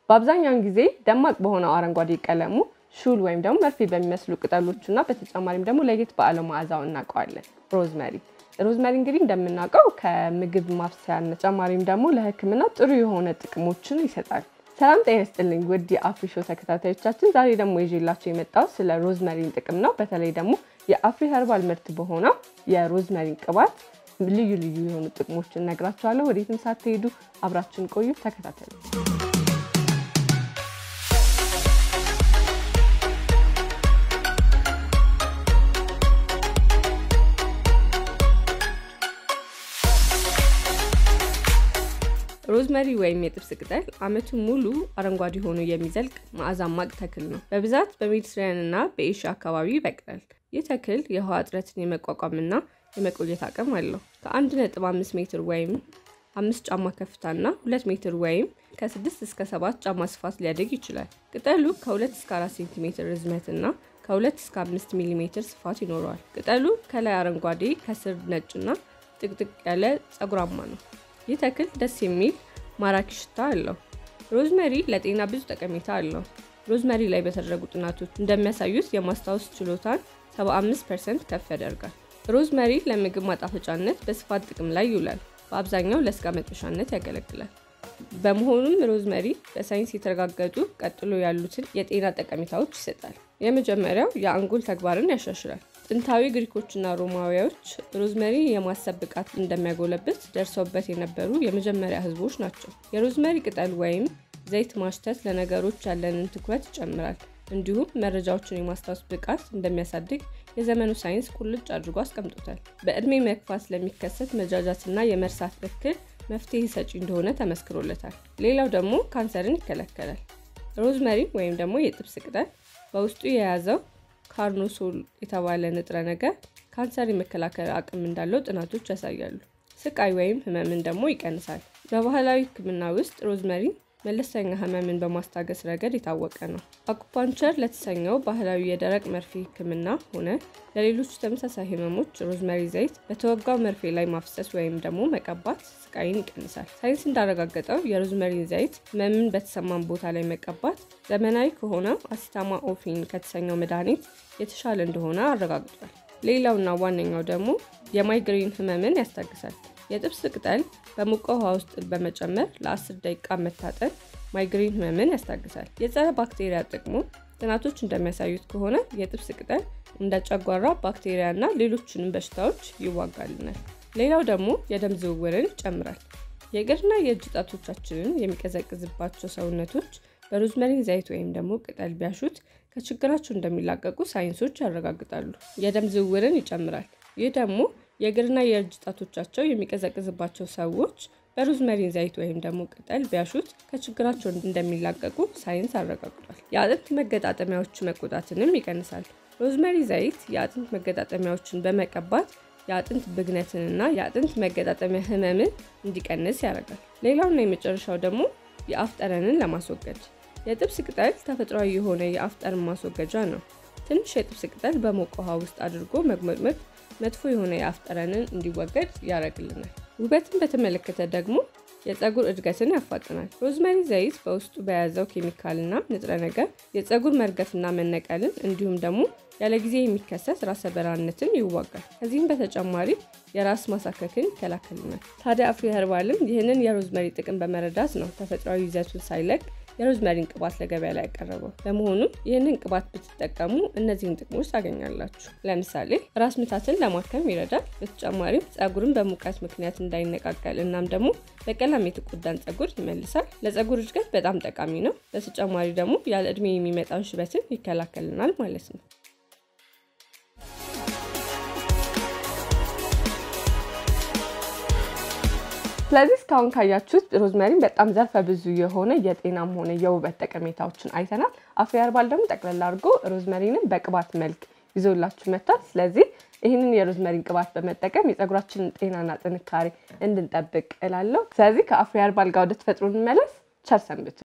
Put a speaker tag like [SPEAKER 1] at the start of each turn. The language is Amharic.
[SPEAKER 1] በአብዛኛውን ጊዜ ደማቅ በሆነው አረንጓዴ ቀለሙ ሹል ወይም ደግሞ መርፌ በሚመስሉ ቅጠሎቹ እና በተጨማሪም ደግሞ ለየት ባለ መዓዛው እናውቀዋለን። ሮዝመሪ ሮዝመሪ እንግዲህ እንደምናውቀው ከምግብ ማብሰያነት ተጨማሪም ደግሞ ለሕክምና ጥሩ የሆነ ጥቅሞችን ይሰጣል። ሰላም ጤና ይስጥልኝ ውድ የአፍሪ ሾው ተከታታዮቻችን፣ ዛሬ ደግሞ ይዤላቸው የመጣው ስለ ሮዝመሪን ጥቅም ነው። በተለይ ደግሞ የአፍሪ ኸርባል ምርት በሆነው የሮዝመሪን ቅባት ልዩ ልዩ የሆኑ ጥቅሞችን እነግራችኋለሁ። ወዴትም ሳትሄዱ አብራችን ቆዩ፣ ተከታተሉ። ሮዝመሪ ወይም የጥብስ ቅጠል ዓመቱን ሙሉ አረንጓዴ ሆኖ የሚዘልቅ መዓዛማቅ ተክል ነው። በብዛት በሜዲትራኒያን እና በኤሽያ አካባቢ ይበቅላል። ይህ ተክል የውሃ እጥረትን የመቋቋምና የመቆየት አቅም አለው። ከ1.5 ሜትር ወይም አምስት ጫማ ከፍታና ሁለት ሜትር ወይም ከ6 እስከ 7 ጫማ ስፋት ሊያደግ ይችላል። ቅጠሉ ከ2 እስከ 4 ሴንቲሜትር ርዝመትና ከ2 እስከ 5 ሚሊ ሜትር ስፋት ይኖረዋል። ቅጠሉ ከላይ አረንጓዴ ከስር ነጭና ጥቅጥቅ ያለ ጸጉራማ ነው። ይህ ተክል ደስ የሚል ማራኪ ሽታ አለው። ሮዝመሪ ለጤና ብዙ ጠቀሜታ አለው። ሮዝመሪ ላይ በተደረጉ ጥናቶች እንደሚያሳዩት የማስታወስ ችሎታን 75 ፐርሰንት ከፍ ያደርጋል። ሮዝመሪ ለምግብ ማጣፈጫነት በስፋት ጥቅም ላይ ይውላል። በአብዛኛው ለስጋ መጥበሻነት ያገለግላል። በመሆኑም ሮዝመሪ በሳይንስ የተረጋገጡ ቀጥሎ ያሉትን የጤና ጠቀሜታዎች ይሰጣል። የመጀመሪያው የአንጎል ተግባርን ያሻሽላል። ጥንታዊ ግሪኮችና ሮማውያዎች ሮዝመሪ የማሰብ ብቃት እንደሚያጎለብት ደርሰውበት የነበሩ የመጀመሪያ ሕዝቦች ናቸው። የሮዝመሪ ቅጠል ወይም ዘይት ማሽተት ለነገሮች ያለንን ትኩረት ይጨምራል። እንዲሁም መረጃዎችን የማስታወስ ብቃት እንደሚያሳድግ የዘመኑ ሳይንስ ቁልጭ አድርጎ አስቀምጦታል። በዕድሜ መግፋት ስለሚከሰት መጃጃትና የመርሳት እክል መፍትሄ ሰጪ እንደሆነ ተመስክሮለታል። ሌላው ደግሞ ካንሰርን ይከላከላል። ሮዝመሪ ወይም ደግሞ የጥብስ ቅጠል በውስጡ የያዘው ካርኖሶል የተባለ ንጥረ ነገር ካንሰር የመከላከል አቅም እንዳለው ጥናቶች ያሳያሉ። ስቃይ ወይም ህመምን ደግሞ ይቀንሳል። በባህላዊ ሕክምና ውስጥ ሮዝመሪ መለስተኛ ህመምን በማስታገስ ረገድ የታወቀ ነው። አኩፓንቸር ለተሰኘው ባህላዊ የደረቅ መርፌ ህክምና ሆነ ለሌሎች ተመሳሳይ ህመሞች ሮዝመሪ ዘይት በተወጋው መርፌ ላይ ማፍሰስ ወይም ደግሞ መቀባት ስቃይን ይቀንሳል። ሳይንስ እንዳረጋገጠው የሮዝመሪን ዘይት ህመምን በተሰማን ቦታ ላይ መቀባት ዘመናዊ ከሆነው አሲታማ ኦፊን ከተሰኘው መድኃኒት የተሻለ እንደሆነ አረጋግጧል። ሌላውና ዋነኛው ደግሞ የማይግሬን ህመምን ያስታግሳል። የጥብስ ቅጠል በሞቀ ውሃ ውስጥ በመጨመር ለ10 ደቂቃ መታጠን ማይግሬን ህመምን ያስታግሳል። የጸረ ባክቴሪያ ጥቅሙ ጥናቶች እንደሚያሳዩት ከሆነ የጥብስ ቅጠል እንደ ጨጓራ ባክቴሪያ እና ሌሎችንም በሽታዎች ይዋጋልናል። ሌላው ደግሞ የደም ዝውውርን ይጨምራል። የእግርና የእጅ ጣቶቻችንን የሚቀዘቅዝባቸው ሰውነቶች በሮዝመሪን ዘይት ወይም ደግሞ ቅጠል ቢያሹት ከችግራቸው እንደሚላቀቁ ሳይንሶች ያረጋግጣሉ። የደም ዝውውርን ይጨምራል። ይህ ደግሞ የእግርና የእጅ ጣቶቻቸው የሚቀዘቅዝባቸው ሰዎች በሮዝመሪን ዘይት ወይም ደግሞ ቅጠል ቢያሹት ከችግራቸው እንደሚላቀቁ ሳይንስ አረጋግጧል። የአጥንት መገጣጠሚያዎች መቆጣትንም ይቀንሳል። ሮዝመሪ ዘይት የአጥንት መገጣጠሚያዎችን በመቀባት የአጥንት ብግነትንና የአጥንት መገጣጠሚያ ህመምን እንዲቀንስ ያደርጋል። ሌላውና የመጨረሻው ደግሞ የአፍ ጠረንን ለማስወገድ የጥብስ ቅጠል ተፈጥሯዊ የሆነ የአፍ ጠረን ማስወገጃ ነው። ትንሽ የጥብስ ቅጠል በሞቀ ውሃ ውስጥ አድርጎ መግመጥመጥ መጥፎ የሆነ የአፍ ጠረንን እንዲወገድ ያደርግልናል። ውበትን በተመለከተ ደግሞ የፀጉር እድገትን ያፋጥናል። ሮዝመሪ ዘይት በውስጡ በያዘው ኬሚካልና ንጥረ ነገር የፀጉር መርገፍና መነቀልን እንዲሁም ደግሞ ያለ ጊዜ የሚከሰት ራሰ በራነትን ይዋጋል። ከዚህም በተጨማሪ የራስ ማሳከክን ይከላከልናል። ታዲያ አፍሪ ኸርባልም ይህንን የሮዝመሪ ጥቅም በመረዳት ነው ተፈጥሯዊ ይዘቱን ሳይለቅ የሮዝመሪን ቅባት ለገበያ ላይ ያቀረበው። በመሆኑም ይህንን ቅባት ብትጠቀሙ እነዚህን ጥቅሞች ታገኛላችሁ። ለምሳሌ ራስ ምታትን ለማከም ይረዳል። በተጨማሪም ፀጉርን በሙቀት ምክንያት እንዳይነቃቀል እናም ደግሞ በቀለም የተጎዳን ፀጉር ይመልሳል። ለፀጉር እድገት በጣም ጠቃሚ ነው። በተጨማሪ ደግሞ ያለ እድሜ የሚመጣን ሽበትን ይከላከልናል ማለት ነው። ስለዚህ እስካሁን ካያችሁት ሮዝመሪን በጣም ዘርፈ ብዙ የሆነ የጤናም ሆነ የውበት ጠቀሜታዎችን አይተናል። አፍሪ ኸርባል ደግሞ ጠቅለል አድርጎ ሮዝመሪንን በቅባት መልክ ይዞላችሁ መጥቷል። ስለዚህ ይህንን የሮዝመሪን ቅባት በመጠቀም የፀጉራችንን ጤናና ጥንካሬ እንድንጠብቅ እላለሁ። ስለዚህ ከአፍሪ ኸርባል ጋር ወደ ተፈጥሮ እንመለስ። ቸር ሰንብቱ።